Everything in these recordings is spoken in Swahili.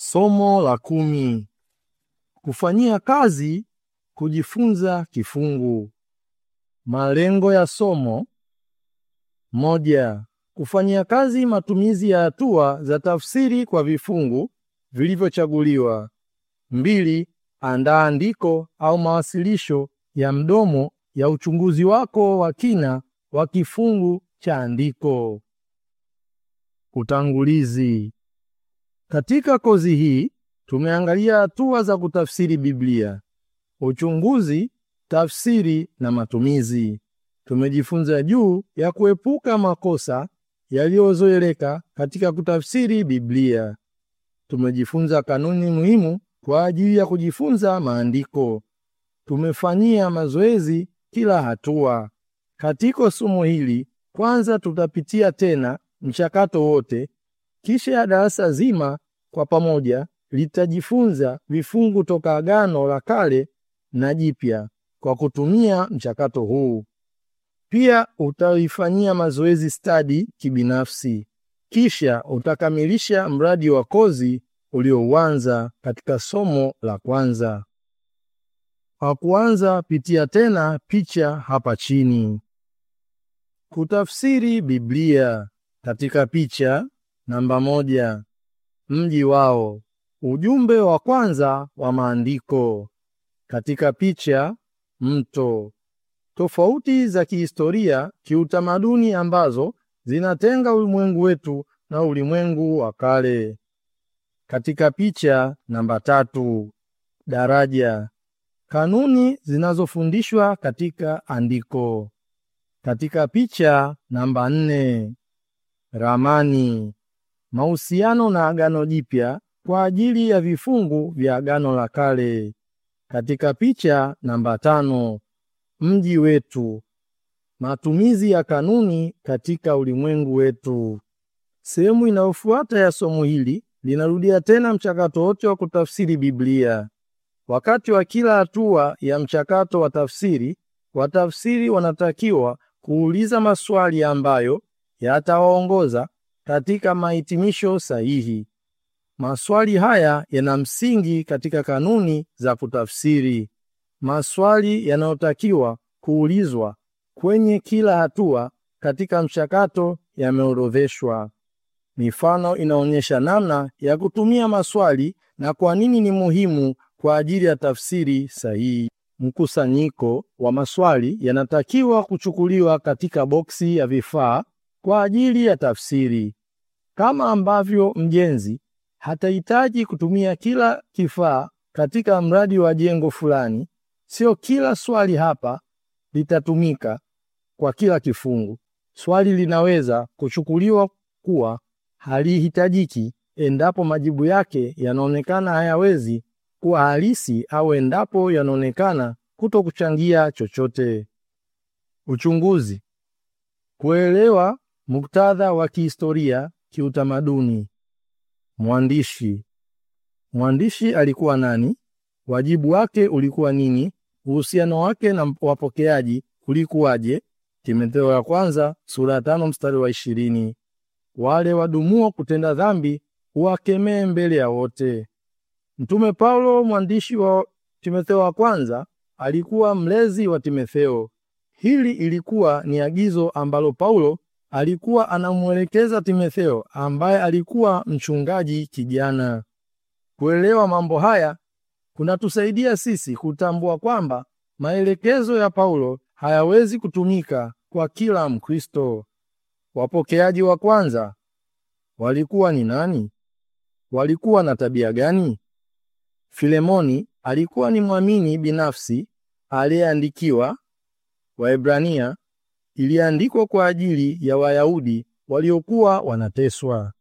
Somo la kumi: kufanyia kazi kujifunza kifungu. Malengo ya somo: moja, kufanyia kazi matumizi ya hatua za tafsiri kwa vifungu vilivyochaguliwa. Mbili, andaa andiko au mawasilisho ya mdomo ya uchunguzi wako wa kina wa kifungu cha andiko. Utangulizi. Katika kozi hii tumeangalia hatua za kutafsiri Biblia, uchunguzi, tafsiri na matumizi. Tumejifunza juu ya kuepuka makosa yaliyozoeleka katika kutafsiri Biblia. Tumejifunza kanuni muhimu kwa ajili ya kujifunza maandiko. Tumefanyia mazoezi kila hatua. Katika somo hili, kwanza tutapitia tena mchakato wote, kisha ya darasa zima kwa pamoja litajifunza vifungu toka Agano la Kale na Jipya kwa kutumia mchakato huu. Pia utaifanyia mazoezi stadi kibinafsi, kisha utakamilisha mradi wa kozi uliouanza katika somo la kwanza. Kwa kuanza, pitia tena picha hapa chini. Kutafsiri Biblia. Katika picha namba moja, mji wao, ujumbe wa kwanza wa maandiko. Katika picha, mto, tofauti za kihistoria, kiutamaduni ambazo zinatenga ulimwengu wetu na ulimwengu wa kale. Katika picha namba tatu, daraja, kanuni zinazofundishwa katika andiko. Katika picha namba nne, ramani, mahusiano na Agano Jipya kwa ajili ya vifungu vya Agano la Kale. Katika picha namba tano, mji wetu, matumizi ya kanuni katika ulimwengu wetu. Sehemu inayofuata ya somo hili linarudia tena mchakato wote wa kutafsiri Biblia. Wakati wa kila hatua ya mchakato wa tafsiri, watafsiri wanatakiwa kuuliza maswali ambayo yatawaongoza katika mahitimisho sahihi. Maswali haya yana msingi katika kanuni za kutafsiri. Maswali yanayotakiwa kuulizwa kwenye kila hatua katika mchakato yameorodheshwa. Mifano inaonyesha namna ya kutumia maswali na kwa nini ni muhimu kwa ajili ya tafsiri sahihi. Mkusanyiko wa maswali yanatakiwa kuchukuliwa katika boksi ya vifaa kwa ajili ya tafsiri. Kama ambavyo mjenzi hatahitaji kutumia kila kifaa katika mradi wa jengo fulani, sio kila swali hapa litatumika kwa kila kifungu. Swali linaweza kuchukuliwa kuwa halihitajiki endapo majibu yake yanaonekana hayawezi kuwa halisi au endapo yanaonekana kuto kuchangia chochote. Uchunguzi. Kuelewa muktadha wa kihistoria, kiutamaduni. Mwandishi. Mwandishi alikuwa nani? Wajibu wake ulikuwa nini? Uhusiano wake na wapokeaji ulikuwaje? Timotheo ya kwanza sura ya tano mstari wa ishirini. Wale wadumuo kutenda dhambi uwakemee mbele ya wote. Mtume Paulo mwandishi wa Timotheo wa kwanza alikuwa mlezi wa Timotheo. Hili ilikuwa ni agizo ambalo Paulo alikuwa anamwelekeza Timotheo ambaye alikuwa mchungaji kijana. Kuelewa mambo haya kunatusaidia sisi kutambua kwamba maelekezo ya Paulo hayawezi kutumika kwa kila Mkristo. Wapokeaji wa kwanza walikuwa ni nani? Walikuwa na tabia gani? Filemoni alikuwa ni mwamini binafsi aliyeandikiwa. Waebrania iliandikwa kwa ajili ya Wayahudi waliokuwa wanateswa.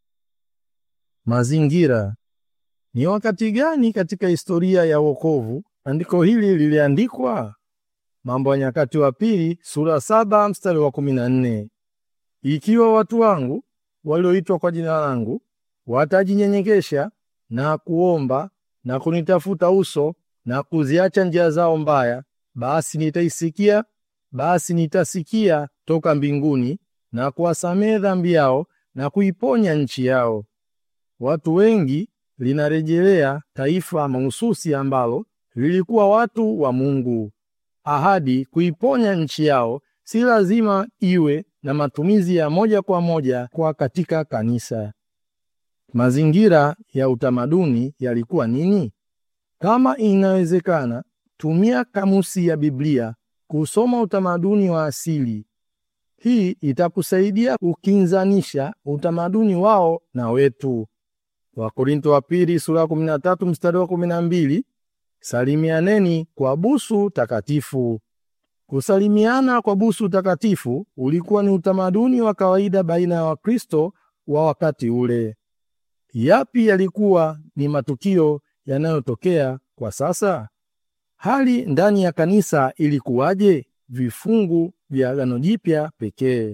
Mazingira. Ni wakati gani katika historia ya wokovu andiko hili liliandikwa? Mambo ya Nyakati wa Pili sura saba mstari wa kumi na nne ikiwa watu wangu walioitwa kwa jina langu watajinyenyekesha na kuomba na kunitafuta uso na kuziacha njia zao mbaya, basi nitaisikia, basi nitasikia toka mbinguni na kuwasamehe dhambi yao na kuiponya nchi yao. Watu wengi linarejelea taifa mahususi ambalo lilikuwa watu wa Mungu. Ahadi kuiponya nchi yao si lazima iwe na matumizi ya moja kwa moja kwa katika kanisa. Mazingira ya utamaduni yalikuwa nini? Kama inawezekana, tumia kamusi ya Biblia kusoma utamaduni wa asili. Hii itakusaidia kukinzanisha utamaduni wao na wetu. Wakorintho wa pili sura 13 mstari wa 12, salimianeni kwa busu takatifu. Kusalimiana kwa busu takatifu ulikuwa ni utamaduni wa kawaida baina ya Wakristo wa wakati ule. Yapi yalikuwa ni matukio yanayotokea kwa sasa? Hali ndani ya kanisa ilikuwaje? Vifungu vya Agano Jipya pekee.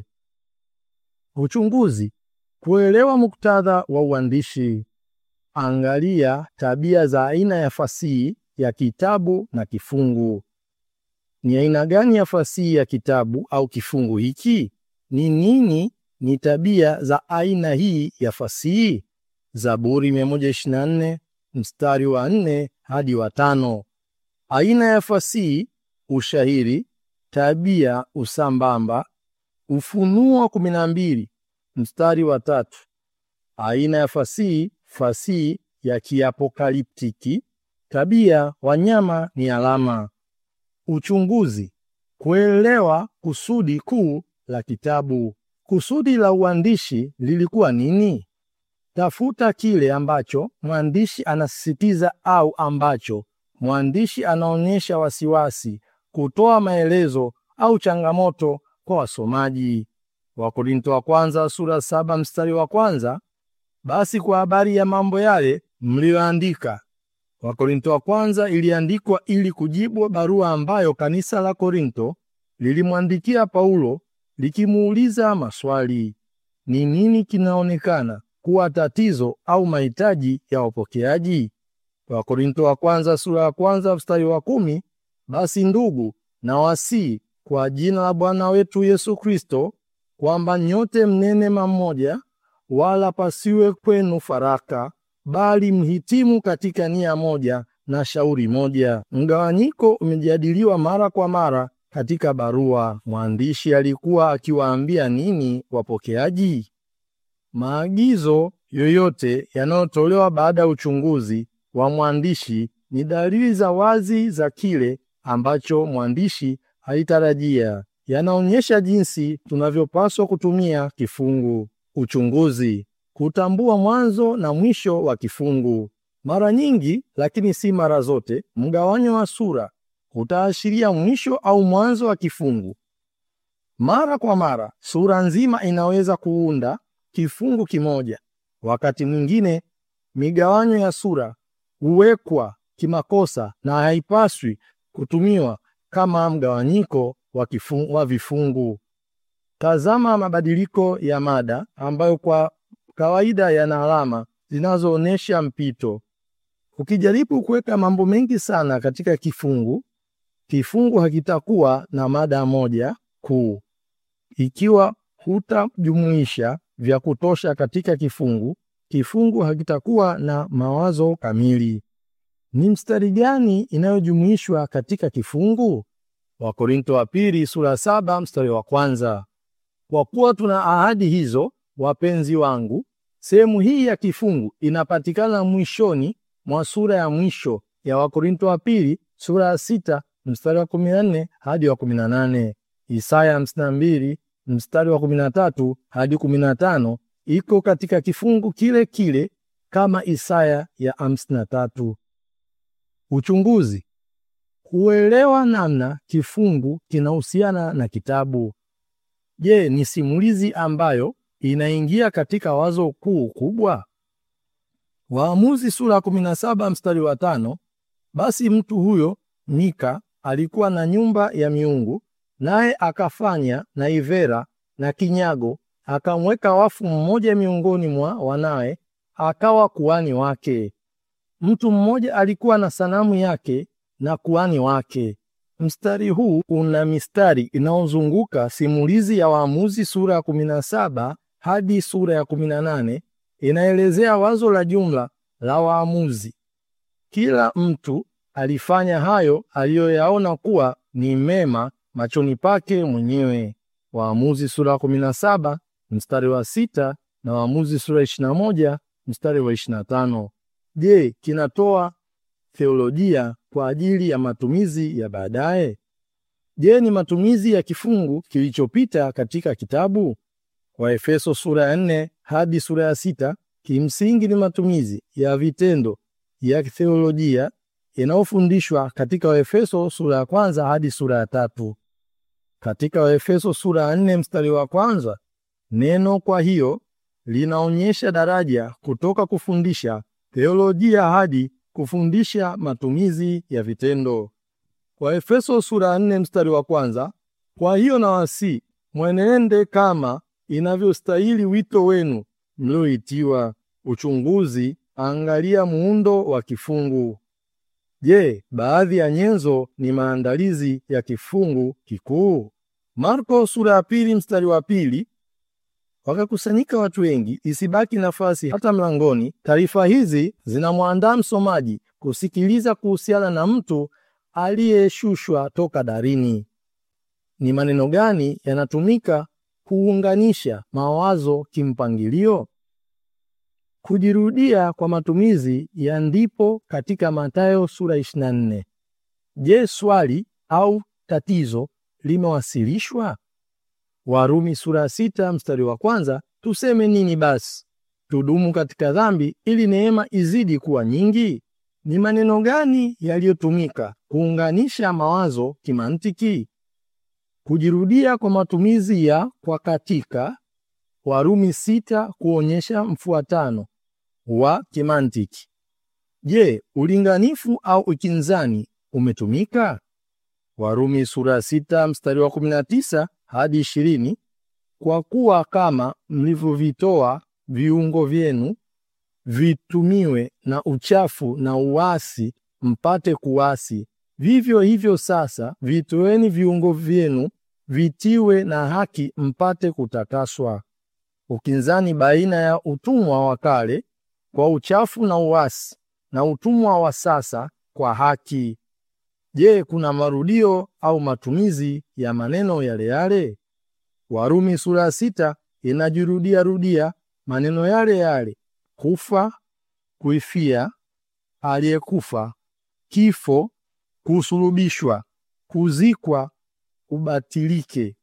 Uchunguzi: kuelewa muktadha wa uandishi. Angalia tabia za aina ya fasihi ya kitabu na kifungu. Ni aina gani ya fasihi ya kitabu au kifungu hiki? Ni nini ni tabia za aina hii ya fasihi? Zaburi 124 mstari wa 4 hadi wa tano. Aina ya fasihi: ushairi, tabia, usambamba. Ufunuo 12 mstari wa tatu. Aina ya fasihi: fasihi ya kiapokaliptiki. Tabia: wanyama ni alama. Uchunguzi: kuelewa kusudi kuu la kitabu. Kusudi la uandishi lilikuwa nini? Tafuta kile ambacho mwandishi anasisitiza au ambacho mwandishi anaonyesha wasiwasi, kutoa maelezo au changamoto kwa wasomaji. Wakorintho wa kwanza sura saba mstari wa kwanza, basi kwa habari ya mambo yale mliyoandika. Wakorintho wa kwanza iliandikwa ili kujibu barua ambayo kanisa la Korintho lilimwandikia Paulo likimuuliza maswali. Ni nini kinaonekana kuwa tatizo au mahitaji ya wapokeaji? Wakorintho wa kwanza sura ya kwanza mstari wa kumi, basi ndugu na wasii kwa jina la Bwana wetu Yesu Kristo kwamba nyote mnene mamoja, wala pasiwe kwenu faraka, bali mhitimu katika nia moja na shauri moja. Mgawanyiko umejadiliwa mara kwa mara katika barua. Mwandishi alikuwa akiwaambia nini wapokeaji? Maagizo yoyote yanayotolewa baada ya uchunguzi wa mwandishi ni dalili za wazi za kile ambacho mwandishi alitarajia. Yanaonyesha jinsi tunavyopaswa kutumia kifungu. Uchunguzi: kutambua mwanzo na mwisho wa kifungu. Mara nyingi, lakini si mara zote, mgawanyo wa sura utaashiria mwisho au mwanzo wa kifungu. Mara kwa mara, sura nzima inaweza kuunda kifungu kimoja. Wakati mwingine, migawanyo ya sura huwekwa kimakosa na haipaswi kutumiwa kama mgawanyiko wa kifungu, wa vifungu. Tazama mabadiliko ya mada ambayo kwa kawaida yana alama zinazoonyesha mpito. Ukijaribu kuweka mambo mengi sana katika kifungu, kifungu hakitakuwa na mada moja kuu. Ikiwa hutajumuisha vya kutosha katika kifungu, kifungu hakitakuwa na mawazo kamili. Ni mstari gani inayojumuishwa katika kifungu? Wakorintho wa pili sura saba mstari wa kwanza. Kwa kuwa tuna ahadi hizo, wapenzi wangu, sehemu hii ya kifungu inapatikana mwishoni mwa sura ya mwisho ya Wakorintho wa pili sura ya sita mstari wa 14 hadi wa 18. Isaya 52 mstari wa 13 hadi 15 iko katika kifungu kile kile kama Isaya ya 53. Uchunguzi: kuelewa namna kifungu kinahusiana na kitabu. Je, ni simulizi ambayo inaingia katika wazo kuu kubwa? Waamuzi sura 17 mstari wa tano. Basi mtu huyo Mika alikuwa na nyumba ya miungu, naye akafanya naivera na kinyago, akamweka wafu mmoja miongoni mwa wanawe, akawa kuhani wake. Mtu mmoja alikuwa na sanamu yake na kuhani wake. Mstari huu una mistari inayozunguka simulizi ya Waamuzi sura ya 17 hadi sura ya 18. Inaelezea wazo la jumla la waamuzi. Kila mtu alifanya hayo aliyoyaona kuwa ni mema machoni pake mwenyewe. Waamuzi sura ya 17 mstari wa sita na Waamuzi sura ya 21 mstari wa 25. Je, kinatoa theolojia kwa ajili ya matumizi ya baadaye? Je, ni matumizi ya kifungu kilichopita katika kitabu? Waefeso sura ya 4 hadi sura ya sita kimsingi ni matumizi ya vitendo ya theolojia yanayofundishwa katika Waefeso sura ya kwanza hadi sura ya tatu. Katika Waefeso sura ya 4 mstari wa kwanza neno kwa hiyo linaonyesha daraja kutoka kufundisha theolojia hadi kufundisha matumizi ya vitendo. Waefeso sura ya 4 mstari wa kwanza, kwa hiyo nawasi mwenende kama inavyostahili wito wenu mlioitiwa. Uchunguzi, angalia muundo wa kifungu. Je, baadhi ya nyenzo ni maandalizi ya kifungu kikuu? Marko sura ya pili mstari wa pili wakakusanyika watu wengi, isibaki nafasi hata mlangoni. Taarifa hizi zinamwandaa msomaji kusikiliza kuhusiana na mtu aliyeshushwa toka darini. Ni maneno gani yanatumika kuunganisha mawazo kimpangilio? Kujirudia kwa matumizi ya ndipo katika Mathayo sura 24. Je, swali au tatizo limewasilishwa? Warumi sura ya sita mstari wa kwanza, tuseme nini basi? Tudumu katika dhambi ili neema izidi kuwa nyingi? Ni maneno gani yaliyotumika kuunganisha mawazo kimantiki? Kujirudia kwa matumizi ya kwa katika Warumi sita kuonyesha mfuatano wa kimantiki. Je, ulinganifu au ukinzani umetumika? Warumi sura ya sita mstari wa 19 hadi 20, kwa kuwa kama mlivyovitoa viungo vyenu vitumiwe na uchafu na uasi mpate kuasi, vivyo hivyo sasa vitoeni viungo vyenu vitiwe na haki mpate kutakaswa. Ukinzani baina ya utumwa wa kale kwa uchafu na uasi na utumwa wa sasa kwa haki. Je, kuna marudio au matumizi ya maneno yale yale? Warumi sura ya sita inajirudia rudia maneno yale yale: kufa, kuifia, aliyekufa, kifo, kusulubishwa, kuzikwa, ubatilike.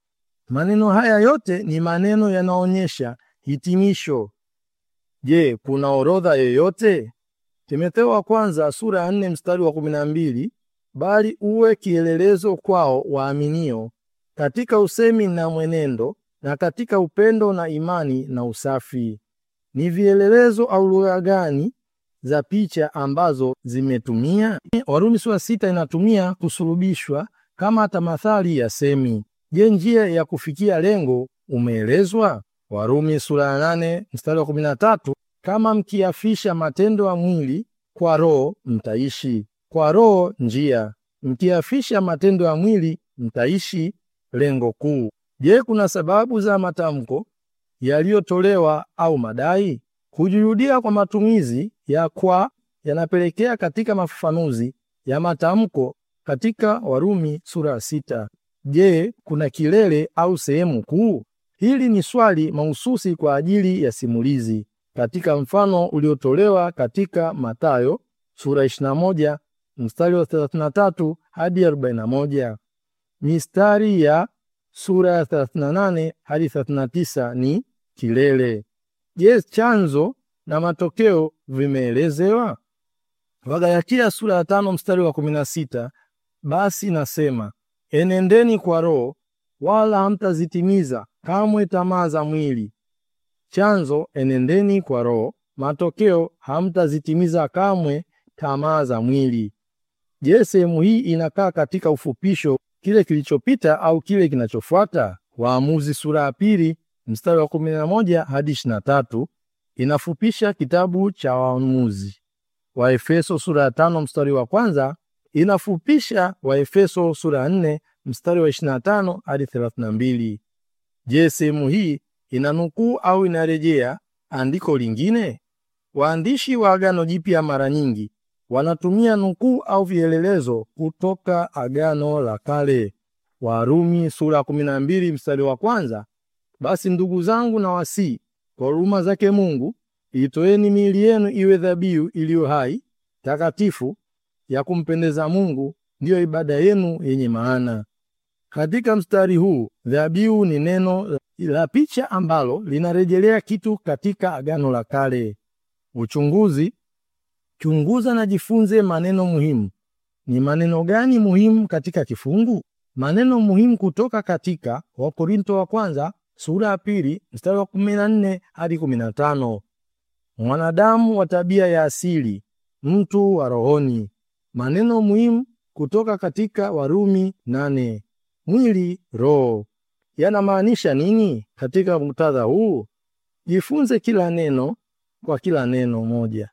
Maneno haya yote ni maneno yanaonyesha hitimisho. Je, kuna orodha yoyote? Timotheo wa kwanza sura ya 4 mstari wa 12, bali uwe kielelezo kwao waaminio katika usemi na mwenendo na katika upendo na imani na usafi. Ni vielelezo au lugha gani za picha ambazo zimetumia? Warumi sura sita inatumia kusulubishwa kama tamathali ya semi. Je, njia ya kufikia lengo umeelezwa? Warumi sura ya nane mstari wa 13, kama mkiafisha matendo ya mwili kwa roho mtaishi. Kwa roho njia, mkiafisha matendo ya mwili mtaishi. Lengo kuu. Je, kuna sababu za matamko yaliyotolewa au madai? Kujirudia kwa matumizi ya kwa yanapelekea katika mafafanuzi ya matamko katika Warumi sura ya sita. Je, kuna kilele au sehemu kuu? Hili ni swali mahususi kwa ajili ya simulizi katika mfano uliotolewa katika Mathayo sura 21 mstari wa 33 hadi 41. Mistari ya sura ya 38 hadi 39 ni kilele. Je, chanzo na matokeo vimeelezewa? Wagalatia sura ya tano mstari wa 16, basi nasema enendeni kwa Roho, wala hamtazitimiza kamwe tamaa za mwili. Chanzo, enendeni kwa Roho. Matokeo, hamtazitimiza kamwe tamaa za mwili. Je, sehemu hii inakaa katika ufupisho kile kilichopita au kile kinachofuata? Waamuzi sura ya pili mstari wa 11 hadi 23 inafupisha kitabu cha Waamuzi. Waefeso sura ya tano mstari wa kwanza inafupisha Waefeso sura ya 4 mstari wa 25 hadi 32. Je, sehemu hii inanukuu au inarejea andiko lingine? Waandishi wa Agano Jipya mara nyingi wanatumia nukuu au vielelezo kutoka Agano la Kale. Warumi sura ya 12 mstari wa kwanza, basi ndugu zangu na wasii kwa huruma zake Mungu, itoeni miili yenu iwe dhabihu iliyo hai, takatifu, ya kumpendeza Mungu, ndiyo ibada yenu yenye maana. Katika mstari huu dhabihu ni neno la picha ambalo linarejelea kitu katika Agano la Kale. Uchunguzi: chunguza na jifunze maneno muhimu. Ni maneno gani muhimu katika kifungu? Maneno muhimu kutoka katika Wakorinto wa kwanza sura ya pili mstari wa 14 hadi 15. Mwanadamu wa tabia ya asili, mtu wa rohoni. Maneno muhimu kutoka katika Warumi nane. Mwili, roho yanamaanisha nini katika muktadha huu? Jifunze kila neno kwa kila neno moja.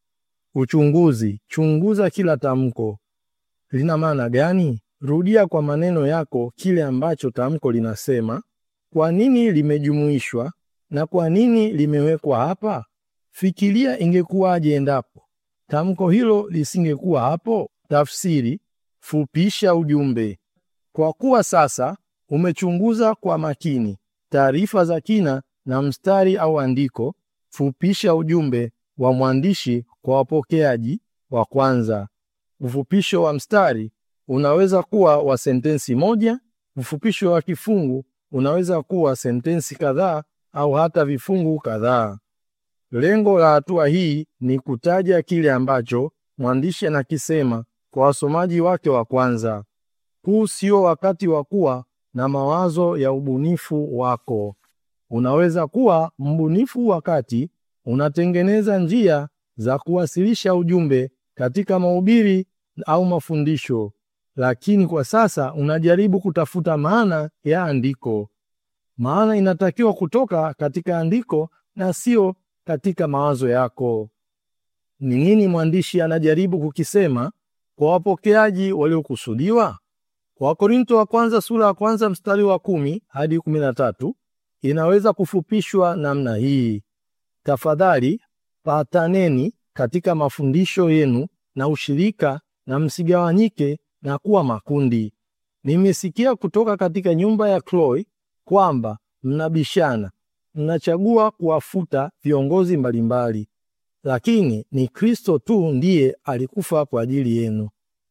Uchunguzi: chunguza kila tamko, lina maana gani? Rudia kwa maneno yako kile ambacho tamko linasema, kwa nini limejumuishwa na kwa nini limewekwa hapa. Fikiria ingekuwaje endapo tamko hilo lisingekuwa hapo. Tafsiri: fupisha ujumbe. Kwa kuwa sasa umechunguza kwa makini taarifa za kina na mstari au andiko, fupisha ujumbe wa mwandishi kwa wapokeaji wa kwanza. Ufupisho wa mstari unaweza kuwa wa sentensi moja. Ufupisho wa kifungu unaweza kuwa sentensi kadhaa au hata vifungu kadhaa. Lengo la hatua hii ni kutaja kile ambacho mwandishi anakisema kwa wasomaji wake wa kwanza. Huu sio wakati wa kuwa na mawazo ya ubunifu wako. Unaweza kuwa mbunifu wakati unatengeneza njia za kuwasilisha ujumbe katika mahubiri au mafundisho, lakini kwa sasa unajaribu kutafuta maana ya andiko. Maana inatakiwa kutoka katika andiko na sio katika mawazo yako. Ni nini mwandishi anajaribu kukisema kwa wapokeaji waliokusudiwa? Kwa Wakorinto wa kwanza sura ya kwanza mstari wa kumi hadi kumi na tatu inaweza kufupishwa namna hii: tafadhali pataneni katika mafundisho yenu na ushirika, na msigawanyike na kuwa makundi. Nimesikia kutoka katika nyumba ya Chloe kwamba mnabishana, mnachagua kuwafuta viongozi mbalimbali, lakini ni Kristo tu ndiye alikufa kwa ajili yenu.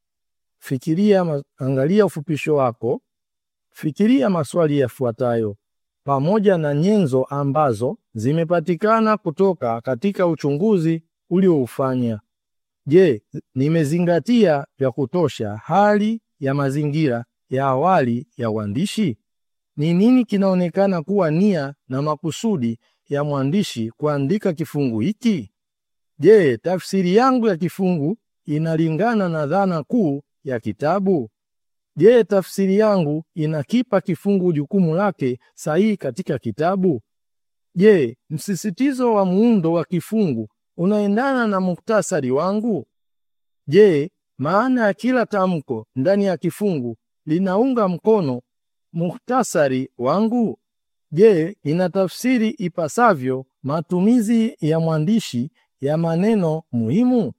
Fikiria, angalia ufupisho wako. Fikiria maswali yafuatayo pamoja na nyenzo ambazo zimepatikana kutoka katika uchunguzi ulioufanya. Je, nimezingatia vya kutosha hali ya mazingira ya awali ya uandishi? Ni nini kinaonekana kuwa nia na makusudi ya mwandishi kuandika kifungu hiki? Je, tafsiri yangu ya kifungu inalingana na dhana kuu ya kitabu? Je, tafsiri yangu inakipa kifungu jukumu lake sahihi katika kitabu? Je, msisitizo wa muundo wa kifungu unaendana na muktasari wangu? Je, maana ya kila tamko ndani ya kifungu linaunga mkono muktasari wangu? Je, inatafsiri ipasavyo matumizi ya mwandishi ya maneno muhimu?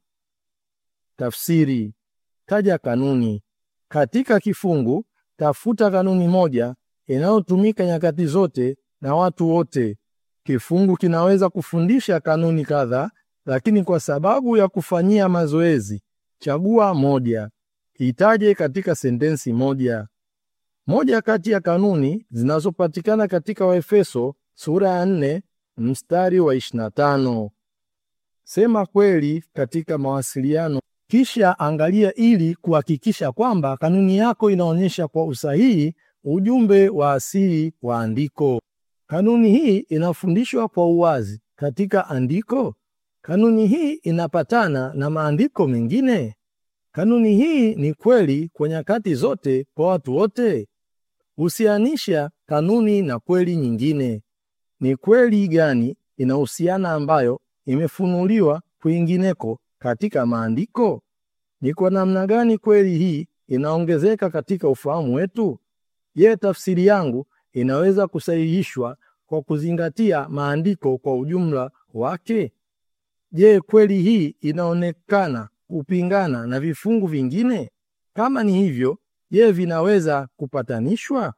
Tafsiri: taja kanuni katika kifungu. Tafuta kanuni moja inayotumika nyakati zote na watu wote. Kifungu kinaweza kufundisha kanuni kadhaa, lakini kwa sababu ya kufanyia mazoezi, chagua moja, itaje katika sentensi moja. Moja kati ya kanuni zinazopatikana katika Waefeso sura ya 4 mstari wa 25. Sema kweli katika mawasiliano, kisha angalia ili kuhakikisha kwamba kanuni yako inaonyesha kwa usahihi ujumbe wa asili wa andiko. Kanuni hii inafundishwa kwa uwazi katika andiko. Kanuni hii inapatana na maandiko mengine. Kanuni hii ni kweli kwa nyakati zote kwa watu wote. Husianisha kanuni na kweli nyingine. Ni kweli gani inahusiana ambayo imefunuliwa kwingineko katika maandiko? Ni kwa namna gani kweli hii inaongezeka katika ufahamu wetu? Je, tafsiri yangu inaweza kusahihishwa kwa kuzingatia maandiko kwa ujumla wake? Je, kweli hii inaonekana kupingana na vifungu vingine? Kama ni hivyo, je, vinaweza kupatanishwa?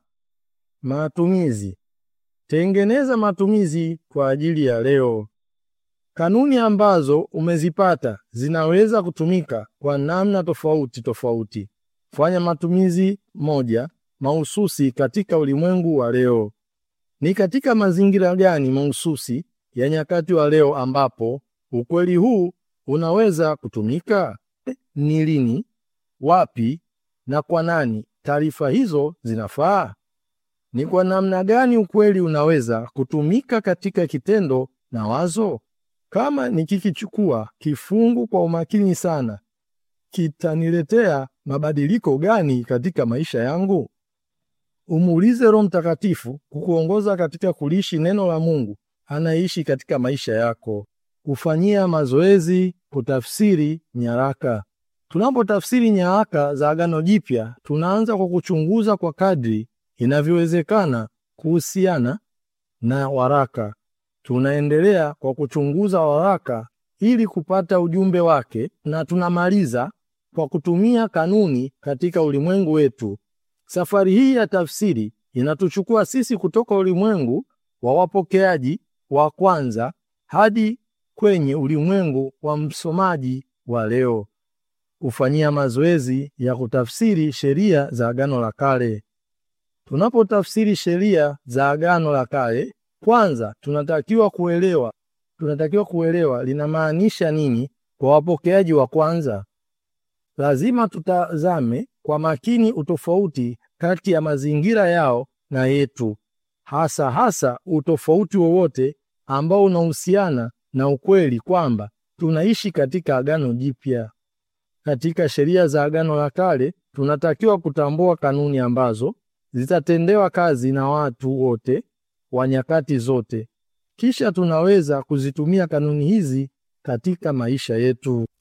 Matumizi. Tengeneza matumizi kwa ajili ya leo. Kanuni ambazo umezipata zinaweza kutumika kwa namna tofauti tofauti. Fanya matumizi moja mahususi katika ulimwengu wa leo. Ni katika mazingira gani mahususi ya nyakati wa leo ambapo ukweli huu unaweza kutumika? Ni lini, wapi na kwa nani taarifa hizo zinafaa? Ni kwa namna gani ukweli unaweza kutumika katika kitendo na wazo? Kama nikikichukua kifungu kwa umakini sana, kitaniletea mabadiliko gani katika maisha yangu? Umuulize Roho Mtakatifu kukuongoza katika kuliishi neno la Mungu anaishi katika maisha yako. Kufanyia mazoezi kutafsiri nyaraka. Tunapotafsiri nyaraka za Agano Jipya, tunaanza kwa kuchunguza kwa kadri inavyowezekana kuhusiana na waraka. Tunaendelea kwa kuchunguza waraka ili kupata ujumbe wake, na tunamaliza kwa kutumia kanuni katika ulimwengu wetu. Safari hii ya tafsiri inatuchukua sisi kutoka ulimwengu wa wapokeaji wa kwanza hadi kwenye ulimwengu wa msomaji wa leo. Kufanyia mazoezi ya kutafsiri sheria za Agano la Kale. Tunapotafsiri sheria za Agano la Kale, kwanza tunatakiwa kuelewa tunatakiwa kuelewa linamaanisha nini kwa wapokeaji wa kwanza. Lazima tutazame kwa makini utofauti kati ya mazingira yao na yetu, hasa hasa utofauti wowote ambao unahusiana na ukweli kwamba tunaishi katika Agano Jipya. Katika sheria za Agano la Kale, tunatakiwa kutambua kanuni ambazo zitatendewa kazi na watu wote wa nyakati zote. Kisha tunaweza kuzitumia kanuni hizi katika maisha yetu.